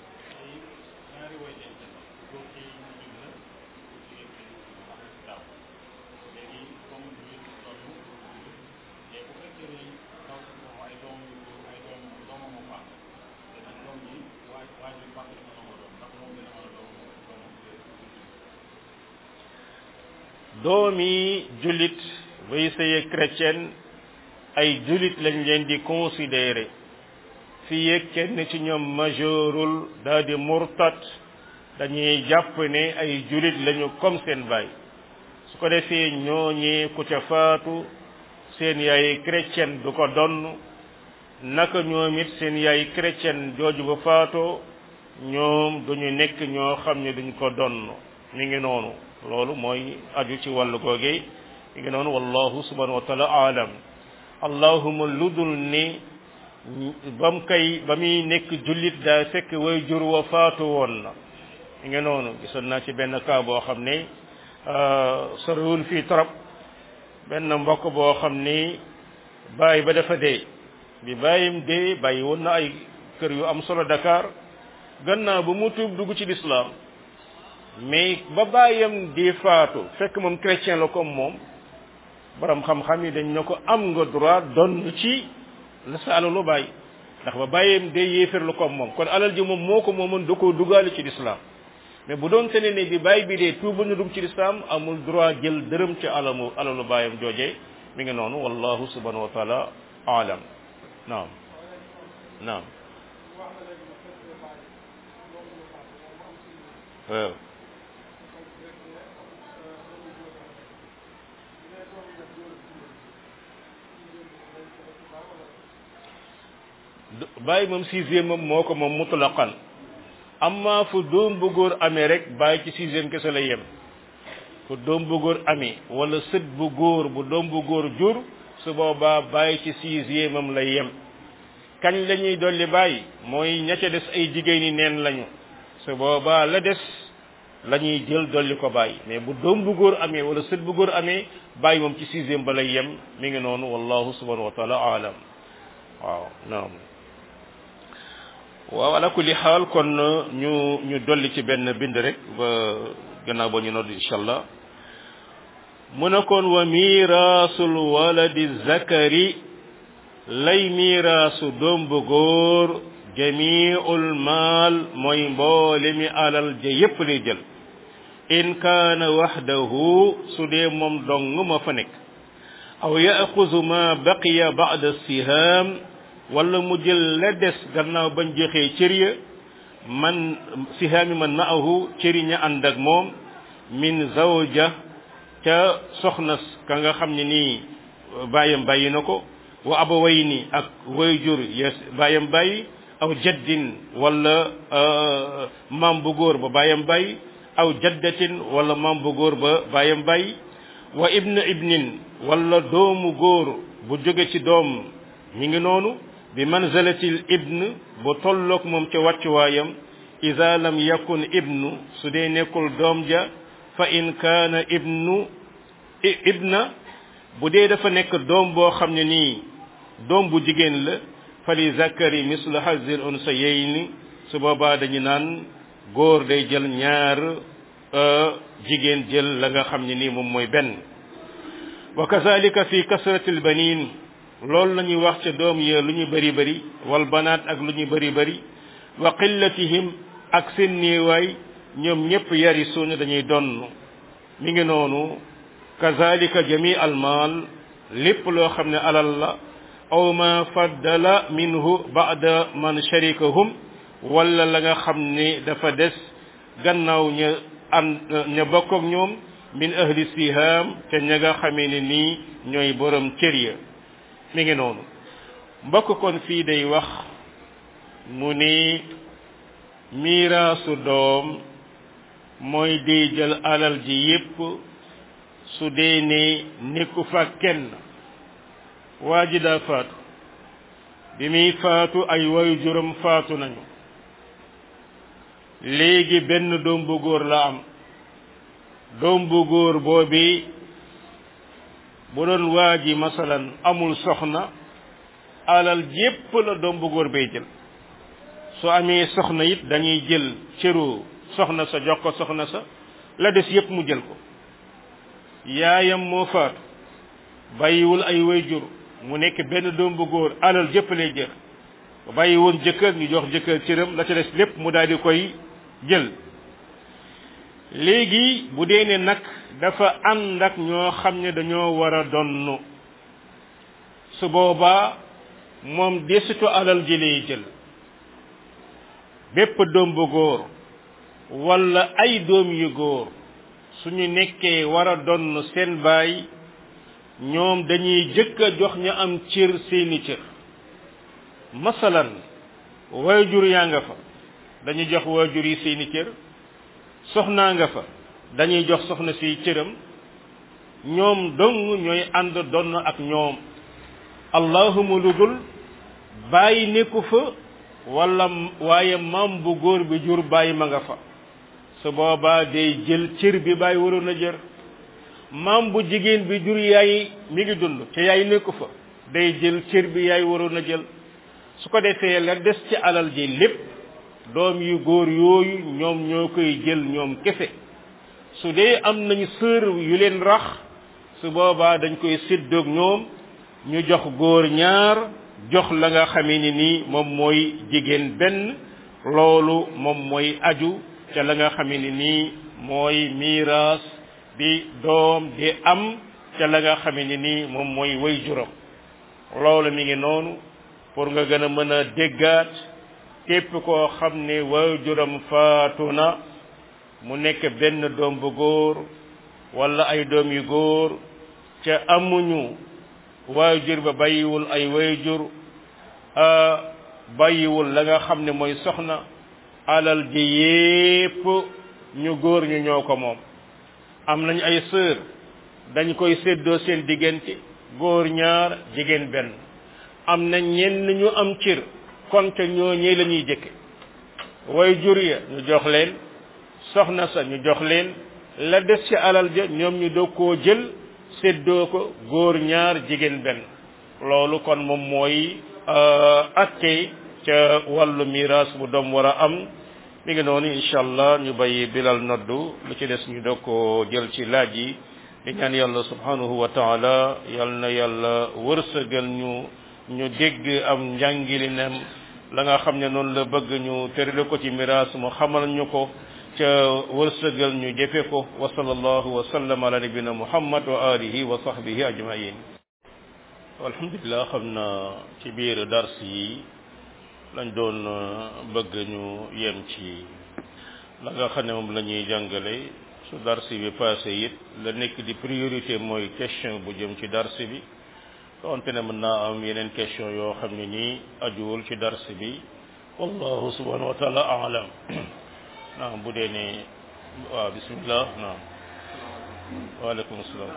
doomi jullit bay sëye chrétien ay jullit lañ leen di considérer fii yëg kenn ci ñoom majeurul daal di murtat dañuy jàpp ne ay jullit lañu comme seen baay su ko defee ñooñee ku ca faatu seen yaay chrétien du ko donn naka ñoom it seen yaay chrétien jooju ba faatoo ñoom duñu nekk ñoo xam ne duñ ko donn mi ngi noonu loolu mooy aju ci wàllu googee mi ngi noonu wallahu subhanahu wa taala aalam allahuma ludul ni bam kay ba muy nekk jullit daa fekk way jur wa faatu woon na mi ngi noonu gisoon naa ci benn cas boo xam ne soriwul fii trop benn mbokk boo xam ni bàyyi ba dafa dee bi bàyyim dee bàyyi woon na ay kër yu am solo Dakar gannaaw ba mu tuub dugg ci lislaam mais ba bàyyam di faatu fekk moom chrétien la comme moom borom xam-xam yi dañ ne ko am nga droit donn ci la sa alalu bàyyi ndax ba bàyyam dee yéefér la comme moom kon alal ji moom moo ko moomoon da koo dugaale ci lislaam mais bu doon tene ne bi bàyyi bi dee tuuba ñu dugg ci lislaam amul droit jël dërëm ci alamu alalu bàyyam jooje mi ngi noonu wallahu subhanahu wa taala alam naam naam waaw bàyyi moom sixième moom moo ko moom mutlaqan amma fu doom bu góor amee rek bàyyi ci sixième kese la yem fu doom bu góor amee wala sët bu góor bu doom bu góor jur su boobaa bàyyi ci sixième am lay yem kañ la ñuy dolli bàyyi mooy ña ca des ay jigéeni neen lañu su boobaa la des la ñuy jël dolli ko bàyyi mais bu doom bu góor amee wala sët bu góor amee bàyyi moom ci sixième ba lay yem mi ngi noonu wallahu subhanahu wa taala alam waaw naam waaw ala kulli xaal kon ñu ñu dolli ci benn bind rek ba gannaaw ba ñu nodd incha allah mu ne kon wa miraasul waladi zakari lay miraasu doom bu góor jamiul maal mooy mboole mi alal ja yépp lay jël in kaana waxdahu su dee moom dong ma fa nekk aw yaxuzu ma baqiya ba'da sihaam wala mu jël la des gannaaw bañ joxee cër ya man sihaami man maahu cëri ña ànd ak moom min zawja ca soxna ka nga xam ne nii bàyyam bàyyi na ko wa abawayni ak wayjur yes bàyyam bàyyi aw jaddin wala maam bu góor ba bàyyam bàyyi aw jaddatin wala maam bu góor ba bàyyam bàyyi wa ibn ibnin wala doomu góor bu jóge ci doom mi ngi noonu bi manzalatil ibn bu tolloog moom ca wàccuwaayam ida lam yakun ibnu su dee nekkul doom ja fa in kaana ibnu ibna bu dee dafa nekk doom boo xam ne nii doom bu jigéen la fa li zakari mislu hazil unsayayni su boobaa dañu naan góor day jël ñaar jigéen jël la nga xam ne nii moom mooy benn wa kazalika fi kasratil banin loolu la ñuy wax ca doom ya lu ñu bëri bëri wal banaat ak lu ñu bëri bëri wa qillatihim ak seen néewaay ñoom ñëpp yarisuuna dañuy donn mi ngi noonu kazalika jami al maal lépp loo xam ne alal la aw ma faddala minhu ba'da man sharikahum wala la nga xam ne dafa des gannaaw ña an ña bokk ak ñoom min ahli siham te ña nga xamee ne nii ñooy borom cër ya mi ngi noonu mbokk kon fii day wax mu ni miiraasu doom mooy di jël alal ji yépp su dee ne nekku fa kenn waa ji daa faatu bi muy faatu ay wayu juróom faatu nañu léegi benn doom bu góor la am doom bu góor boobi bu doon waa ji masalan amul soxna alal jépp la doom bu góor bay jël su amee soxna it dañuy jël cëru soxna sa jox ko soxna sa la des yépp mu jël ko yaayam moo faatu bàyyiwul ay wayjur mu nekk benn doom bu góor alal jëpp lay jël bàyyi woon jëkkër ñu jox jëkkër cëram la ca des lépp mu daal di koy jël léegi bu dee ne nag dafa ànd ak ñoo xam ne dañoo war a donn su boobaa moom desitu alal ji lay jël bépp doom bu góor wala ay doom yu góor suñu nekkee war a donn seen baay ñoom dañuy jëkk a jox ñu am cër seeni cër masalan waajur yaa nga fa dañuy jox waajur yi seeni cër soxnaa nga fa dañuy jox soxna si cëram ñoom dong ñooy ànd donn ak ñoom allahuma lu dul bàyyi nekku fa wala waaye maam bu góor bi jur bàyyi ma nga fa su boobaa day jël cër bi bàyyi waroon a jër maam bu jigéen bi jur yaay mi ngi dund te yaay nekku fa day jël cër bi yaay waroon a jël su ko defee la des ci alal ji lépp doom yu góor yooyu ñoom ñoo koy jël ñoom kese su dee am nañu sër yu leen rax su boobaa dañ koy séddoog ñoom ñu jox góor ñaar jox la nga xamee ni nii moom mooy jigéen benn loolu moom mooy aju ca la nga xamee ni nii mooy miiraas bi doom di am ca la nga xamee ni nii moom mooy way juram loolu mi ngi noonu pour nga gën a mën a déggaat képp koo xam ne way juram faatu na mu nekk benn doom bu góor wala ay doom yu góor ca amuñu waajur ba bàyyiwul ay waajur bàyyiwul la nga xam ne mooy soxna alal ji yépp ñu góor ñu ñoo ko moom am nañ ay sœur dañ koy séddoo seen diggante góor ñaar jigéen benn am na ñenn ñu am cër kon te ñooñee la ñuy jëkke waajur ya ñu jox leen soxna sa ñu jox leen la des ci alal ja ñoom ñu doog koo jël séddoo ko góor ñaar jigéen benn loolu kon moom mooy atte ca wàllu miraas bu doom war a am mi ngi noonu incha allah ñu bàyyi bilal noddu lu ci des ñu doog koo jël ci laaj yi di ñaan yàlla subhanahu wa taala yal na yàlla wërsëgal ñu ñu dégg am njàngilinam la nga xam ne noonu la bëgg ñu tërale ko ci miraas mu xamal ñu ko ca wërsëgal ñu jëfe ko wa sallallahu wa sallam ala nabina muhammad wa alihi wa sahbihi ajmain alhamdulilah xam na ci biir dars yi lañ doon bëgg ñu yem ci la nga xam ne moom la ñuy jàngale su dars bi passé it la nekk di priorité mooy question bu jëm ci dars bi donte ne mën naa am yeneen question yoo xam ne nii ajuwul ci dars bi wallahu subhanahu wa taala alam naam bu dee ne waaw bismillah naam waaleykum salaam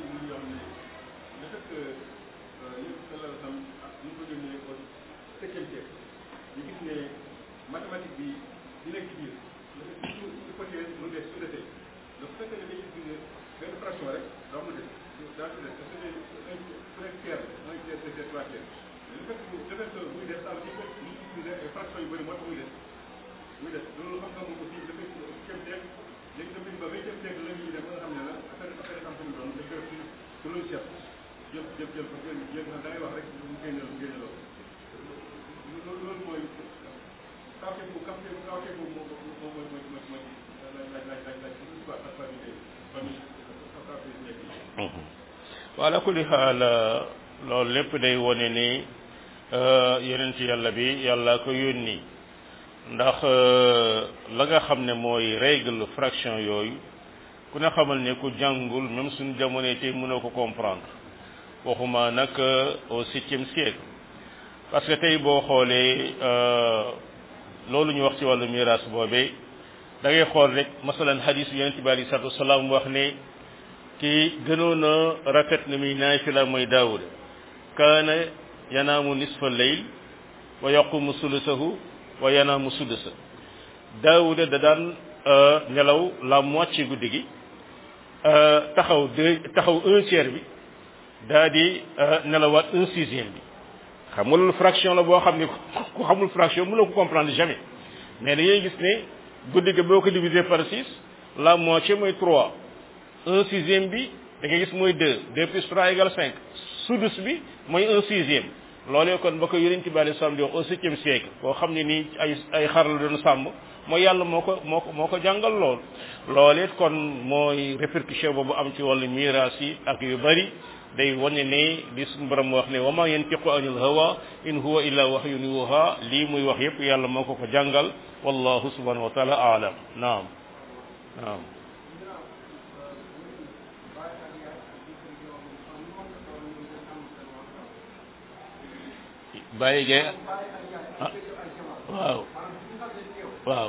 mathématique bi di nekk ci biir su hypothèse mu des su desee donc su fekkee ne dañuy gis benn fraction rek daa mu des daa su des parce que su nekk tiers un tiers deux tiers trois tiers mais le fait que le fait que muy des ça veut dire que ñu utiliser ay fractions yu bëri moo tax muy des muy des loolu xam nga moom aussi dafay ceeb ceeb léegi dafay ba vingtième siècle la ñuy dem ba nga xam ne la affaire affaire xam suñu doon dañ koy ci ci logiciel jël jël jël ko jël jël da ngay wax rek mu génne mu génne loolu loolu loolu mooy kawte bu kawte bu kawte bu moo moo mooy mooy mooy mooy laaj laaj laaj laaj laaj histoire ak famille famille kawte yi nekk wala kulli xaal loolu lépp day wone ni yonent yàlla bi yàlla ko yónni ndax la nga xam ne mooy règle fraction yooyu ku ne xamal ne ku jàngul même suñu jamono tey mënoo ko comprendre waxuma nag au septième siècle parce que tey boo xoolee loolu ñu wax ci wàllu miraas boobee da ngay xool rek masalan hadis bi yonente bi alei salatu wasalaam wax ne ki gënoon a rafet na muy naafila mooy daawud kaana yanaamu nisfa leyl wa yaqumu sulusahu wa yanaamu sudusa daawuda da daan nelaw la moitié guddi gi taxaw deux taxaw un tiers bi daa di nelawaat un sixième bi xam nga loolu fraction la boo xam ne ku xamul fraction mënoo ko comprendre jamais mais dañuy gis ne guddi gi boo ko diviser par six la moitié mooy trois un sixième bi da ngay gis mooy deux deux plus trois égale cinq sudus bi mooy un sixième loolee kon ba ko yonent bi alayhi salaam di wax au septième siècle koo xam ne nii ay ay xar la doon sàmm mooy yàlla moo ko moo ko moo ko jàngal lool loolee kon mooy répercussion boobu am ci wàllu miraas yi ak yu bari day wane ne li suñu borom wax ne wa ma yantiqu anil hawa in huwa illa wahyun yuha lii muy wax yépp yàlla moo ko ko jàngal wallahu subhanahu wa taala aalam naam naam bàyyi gee ah waaw waaw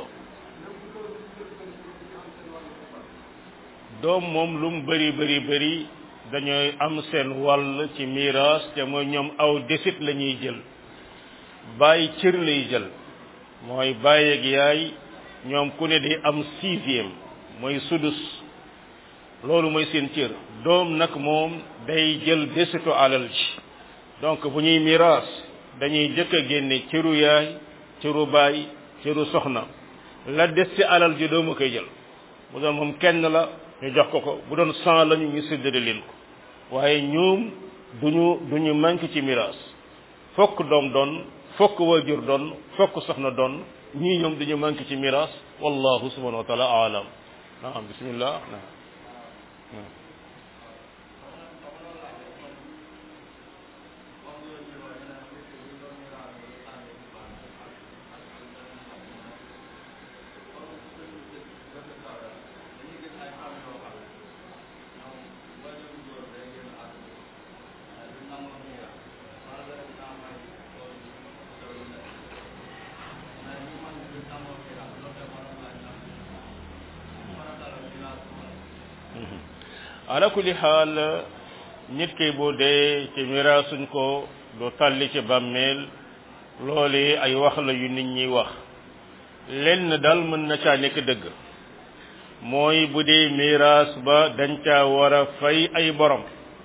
doom moom lu mu bëri bëri bëri dañooy am seen wàll ci miraas te mooy ñoom aw desit la ñuy jël bàyyi cër lay jël mooy bàyyi ak yaay ñoom ku ne day am sixième mooy sudus loolu mooy seen cër doom nag moom day jël desitu alal ji donc bu ñuy miraas dañuy jëkk a génne cëru yaay cëru baay cëru soxna la des ci alal ji doomu koy jël bu doon moom kenn la ñu jox ko ko bu doon cent lañu ñu séddale leen ko waaye ñoom duñu duñu manqué ci miraas fokk doom doon fokk waajur doon fokk soxna doon ñii ñoom duñu manqué ci miraas wallahu subhanahu wa taala aalam naam bismillah naam ala kulli xaal nit ki bu dee ci miraasuñ ko du tàlli ci bàmmeel loole ay wax la yu nit ñi wax lenn daal mën na caa nekk dëgg mooy bu dee miraas ba dañ caa war a fay ay borom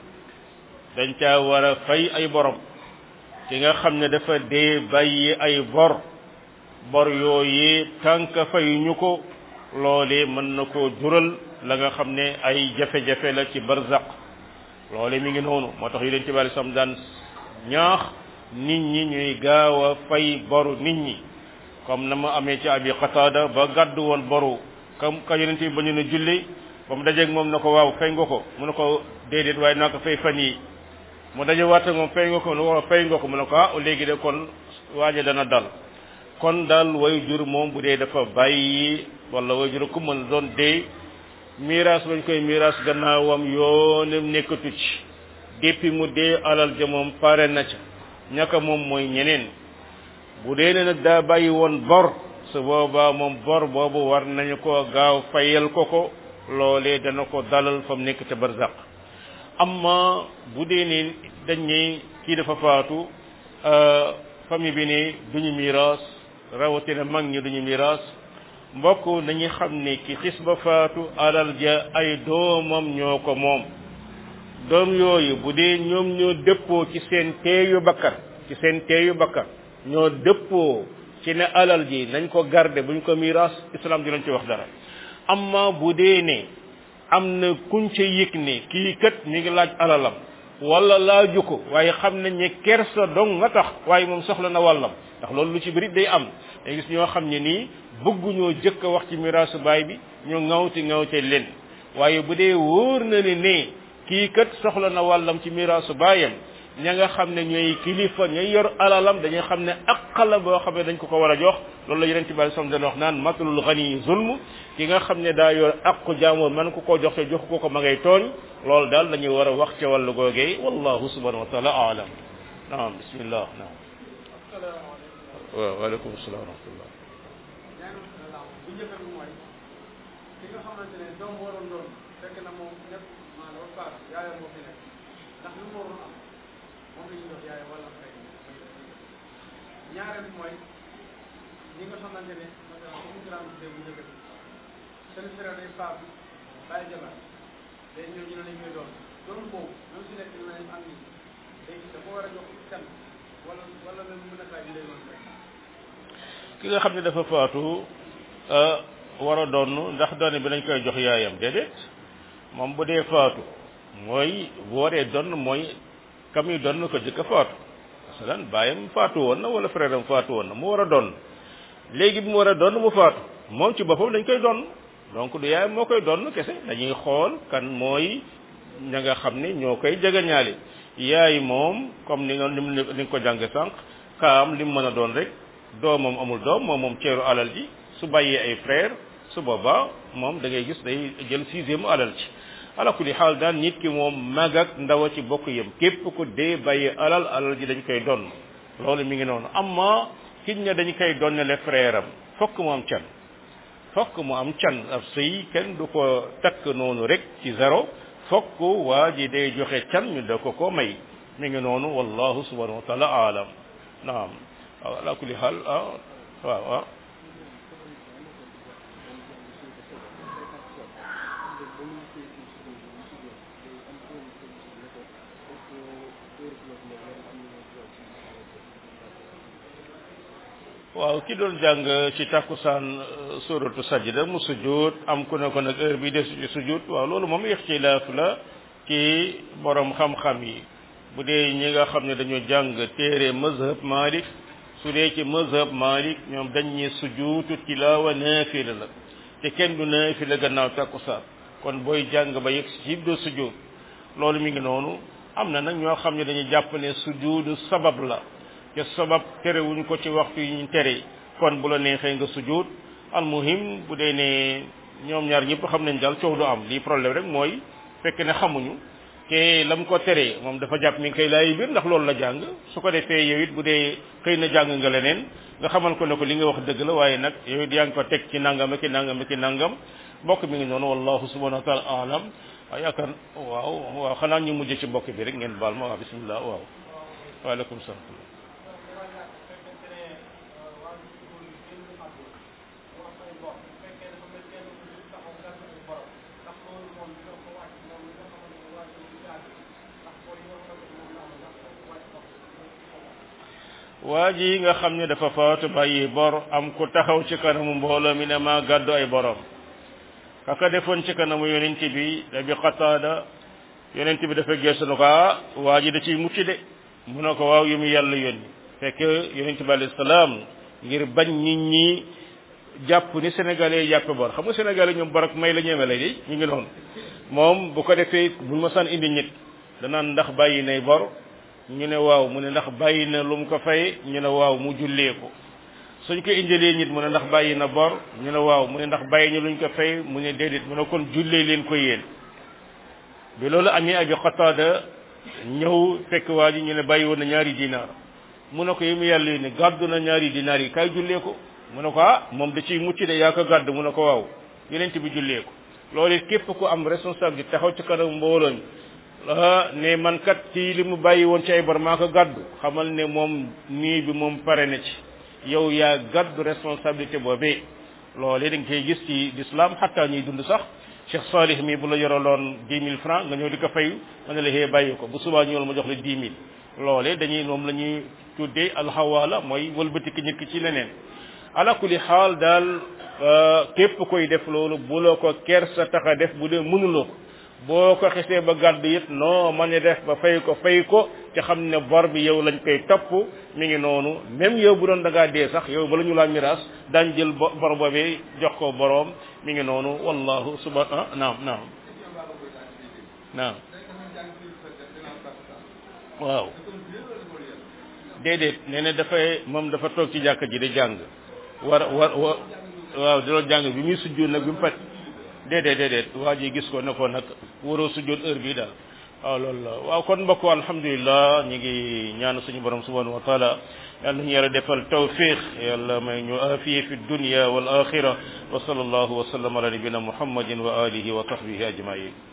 dañ caa war a fay ay borom ki nga xam ne dafa dee bàyyi ay bor bor yooyu tànk fayuñu ko loole mën na koo jural la nga xam ne ay jafe-jafe la ci barzaq loole mi ngi noonu moo tax yonent bi alei sam daan ñaax nit ñi ñuy gaaw a fay boru nit ñi comme na ma amee ci abi qatada ba gàddu woon boru kam ka yonent bi ba ñu ne julli ba mu dajeeg moom na ko waaw fay nga ko mu ne ko déedéet waaye naa ko fay fan yi mu daje waat ak moom fay nga ko mu ne ko fay nga ko mu ne ko ah léegi de kon waaje dana dal kon daal way jur moom bu dee dafa bàyyi wala way jur ku mën doon dee miraas bañ koy miraas gannaawam yoonam nekkatu ci depuis mu dee alal ja moom pare na ca ñaka moom mooy ñeneen bu dee ne nag daa bàyyi woon bor su boobaa moom bor boobu war nañu ko gaaw fayal ko ko loolee dana ko dalal fa mu nekk ca barzaq amma bu dee ne dañ ne kii dafa faatu famille bi ne duñu miraas rawatina mag ñi duñu miraas mbokk nañu xam ne ki xis ba faatu alal ja ay doomam ñoo ko moom doom yooyu bu dee ñoom ñoo dëppoo ci seen teeyu bakkan ci seen teeyu bakkan ñoo dëppoo ci ne alal ji nañ ko garder buñ ko miraas islam dinañ ci wax dara amma bu dee ne am na kuñ ca yëg ne kii kat mi ngi laaj alalam wala laaju ko waaye xam nañ ne kersa dong nga tax waaye moom soxla na wàllam ndax loolu lu ci bëri day am day gis ñoo xam ne nii bëgguñoo jëkk a wax ci miraasu baay bi ñu ŋawti ŋawte leen waaye bu dee wóor na ne ne kii kat soxla na wàllam ci miraasu baayam ña nga xam ne ñooy kilifa ñooy yor alalam dañuy xam ne aqala boo xam ne dañ ko ko war a jox loolu la yeneen ci bari som dañ wax naan matalul xani zulm ki nga xam ne daa yor aqu jaamoor man ko koo jox te jox ko ko ma ngay tooñ loolu daal la ñuy war a wax ca wàllu googee wallahu subhanahu wa taala aalam naam bismillah naam waaw waaleykum salaam wa rahmatullah bu njëkk bi mooy ki nga xamante ne doom waroon doon fekk na moom nekk maanaam faat yaayam moo fi nekk ndax lu mu waroon am moom la ñuy jox yaayam wala fay ñaareel bi mooy ñi nga xamante ne maanaam comme grand bu bu njëkk bi seen frère day faat bàyyi jabar léegi ñoom ñu ne lañ koy doon doon boobu même si nekk dina am ni léegi dafa war a jox kan wala wala même mën a kaay bi lay doon rek ki nga xam ne dafa faatu war a doon ndax doone bi dañ koy jox yaayam déedéet moom bu dee faatu mooy bu waree doon mooy kam yi doon ko jëkk a faatu masalan baayam faatu woon na wala frère am faatu woon na mu war a doon léegi bi mu war a doon mu faatu moom ci boppam dañ koy doon donc du yaayam moo koy doon kese dañuy xool kan mooy ña nga xam ne ñoo koy jegeñaale yaay moom comme ni nga ni nga ko jànge sànq kaam li mu mën a doon rek doomam amul doom moom moom ceeru alal ji su bàyyee ay frère su boobaa moom da ngay gis day jël sixième alal ci ala kulli xaal daan nit ki moom mag ak ndaw a ci bokk yem képp ku dee bàyyee alal alal ji dañ koy donn loolu mi ngi noonu amma kiñ ne dañ koy donnale frère am fokk mu am can fokk mu am can ab sëy kenn du ko takk noonu rek ci zéro fokk waa ji day joxe can ñu da ko ko may mi ngi noonu wallahu subhanahu wa taala aalam naam waaw ala kulli xaal ah waaw waaw waaw ki doon jàng ci takkusaan suratu sajda mu sujud am ku ne ko nag heure bi de ci sujud waaw loolu moom ixtilaaf la ci borom xam-xam yi bu dee ñi nga xam ne dañoo jàng téere mazhab malik su dee ci mazhab malik ñoom dañ ñi sujuutu tilaawa naafila la te kenn du naafila gannaaw takkusaan kon booy jàng ba yegg ci do sujud loolu mi ngi noonu am na nag ñoo xam ne dañuy jàpp ne sujudu sabab la te sabab terewuñ ko ci waxtu yi ñu tere kon bu la neexee nga sujud al muhim bu dee ne ñoom ñaar ñëpp xam nañ daal coow du am lii problème rek mooy fekk ne xamuñu te lam ko teree moom dafa jàpp mi ngi koy laay biir ndax loolu la jàng su ko defee yow it bu dee xëy na jàng nga leneen nga xamal ko ne ko li nga wax dëgg la waaye nag yow it yaa ngi ko teg ci nangam ak nangam ak nangam mbokk mi ngi noonu wallahu subhanahu wa taala alam waaw yaakaar waaw waaw xanaa ñu mujj ci mbokk bi rek ngeen baal ma waaw bismillah waaw waaleykum salaam waa ji nga xam ne dafa faatu bàyyi bor am ku taxaw ci kanamu mbooloo mi ne maa gàddu ay borom kaka defoon ci kanamu yonent bi da bi xataada yonent bi dafa geesu na ko ah waa ji da ciy mucc de mu ne ko waaw yu mu yàlla yónni fekk yonent bi alayhi salaam ngir bañ nit ñi jàpp ni sénégalais yi jàppe bor xam nga sénégalais ñoom bor ak may la ñeeme lay de ñu ngi noonu moom bu ko defee buñ ma san indi nit danaan ndax bàyyi nay bor ñu ne waaw mu ne ndax bàyyi na lu mu ko fay ñu ne waaw mu jullee ko suñ ko indilee nit mu ne ndax bàyyi na bor ñu ne waaw mu ne ndax bàyyi ñu luñ ko fay mu ne déedéet mu ne kon jullee leen ko yéen bi loolu amee abi xataada ñëw fekk waa ji ñu ne bàyyi woon na ñaari dinaar mu ne ko yi mu yàlla yi ne gàddu na ñaari dinaar yi kaay jullee ko mu ne ko ah moom da ciy mucc de yaa ko gàdd mu ne ko waaw yeneen bi jullee ko loolu it képp ku am responsable taxaw ci kanam mbooloo mi ah ne man kat ci li mu bàyyi woon ci ay bor maa ko gàddu xamal ne moom nii bi moom pare na ci yow yaa gàddu responsabilité boobee loolee da nga koy gis ci l'islam xataa ñuy dund sax Cheikh Salih mi bu la yoraloon dix mille francs nga ñëw di ko fayu ma ne la xëy bàyyi ko bu subaa ñëwal ma jox la dix mille loolee dañuy moom la ñuy tuddee alxawaala mooy wëlbatiki nit ki ci leneen ala kulli xaal daal képp koy def loolu bu la ko kersa tax a def bu dee mënuloo ko boo ko xesee ba gàddu it non man ne def ba fay ko fay ko te xam ne bor bi yow lañ koy topp mi ngi noonu même yow bu doon da ngaa dee sax yow bala ñu laa miraas daañ jël bo bor boobee jox ko boroom mi ngi noonu wallahu suba ah naam naam naam waaw déedéet nee na dafay moom dafa toog ci jàkka ji di jàng war war wa waaw di doon jàng bi muy sujjóot nag bi mu pat déedéet déedéet waa ji gis ko ne ko nag waroo sujjóot heure bii daal waaw loolu la waaw kon mbokk alhamdulilah ñu ngi ñaan suñu borom subhanahu wa taala yal nañu yàlla defal tawfiq yàlla may ñu afiye fi dunya wal axira wa sallallahu wa sallam ala nabina muhammadin wa alihi wa sahbihi ajmain